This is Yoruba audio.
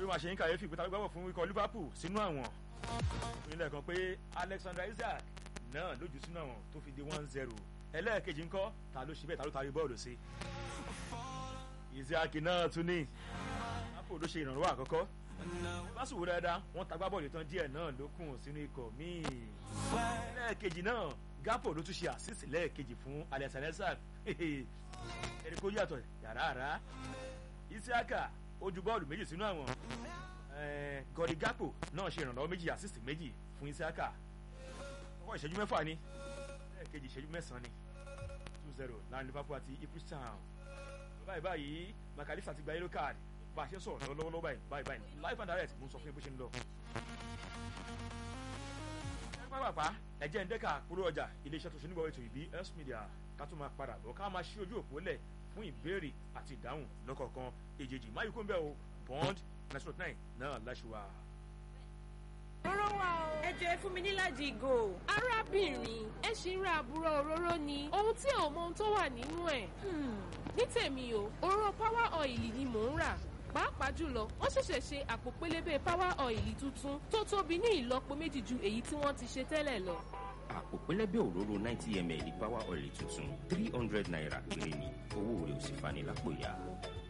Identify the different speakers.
Speaker 1: ó máa ṣe ń kàyéfì pé tàbí gbàgbọ́ fún ikọ̀ Liverpool sínú àwọn ìpínlẹ̀ kan pé Alexander Isaac náà lójú sínú àwọn tó fi di one zero ẹlẹ́ẹ̀kejì ńkọ́ ta ló ṣe bẹ́ẹ̀ ta ló tarí bọ́ọ̀lù sí Isaac náà tún ní Liverpool ló ṣe ìrànlọ́wọ́ àkọ́kọ́ lásìkò dáadáa wọ́n tagbá bọ́ọ̀lù tán díẹ̀ náà ló kùn sínú ikọ̀ míì lẹ́ẹ̀kejì náà Gapo ló tún ṣe àṣìṣe lẹ́ẹ̀kejì fún Alexander Isaac ẹni kó yàtọ̀ yàrá àrá Isiaka ó ju bọ́ọ̀lù méjì sínú àwọn Godi Gapo náà ṣe ìrànlọ́wọ́ méjì àṣìṣe méjì fún Isiaka ọkọ̀ ìṣẹ́jú mẹ́fà ni lẹ́ẹ̀kejì ìṣẹ́jú mẹ́sàn-án ni two zero láàrin Liverpool àti Ipswich Town báyìí báyìí Makalisa ti gba yellow card bá a ṣe sọ̀rọ̀ lọ́wọ́lọ́wọ́ báyìí báyìí báyìí live and direct mo ń sọ fún yín bó ṣe ń lọ. pápápá ẹ̀jẹ̀ ń dẹ́ka kúrò ọjà iléeṣẹ́ tó ṣe nígbà ètò ìbí S Media ká tó máa padà bọ̀ ká máa ṣí ojú òpó lẹ̀ fún ìbéèrè àti ìdáhùn lọ́kọ̀ọ̀kan èjèèjì máyì kó ń bẹ̀ o bond nine nine náà láṣùwà.
Speaker 2: Òróró wa o. Ẹ jẹ́ fún mi níláàjì ìgò.
Speaker 3: Arábìnrin, ẹ ṣì ń ra àbúrò òróró ni. Ohun tí ò mọ ohun tó wà nínú ẹ̀. Ní tèmi o, òróró power oil ni mò ń rà pàápàá jùlọ wọ́n ṣẹ̀ṣẹ̀ ṣe àpò pélébé power oil tuntun tó tóbi ní ìlọ́po méjì ju èyí tí wọ́n ti ṣe tẹ́lẹ̀ lọ.
Speaker 4: àpò pélébé òróró ninety ml power oil tuntun three hundred naira péré ni owó rẹ̀ ò sì fani lápò ya.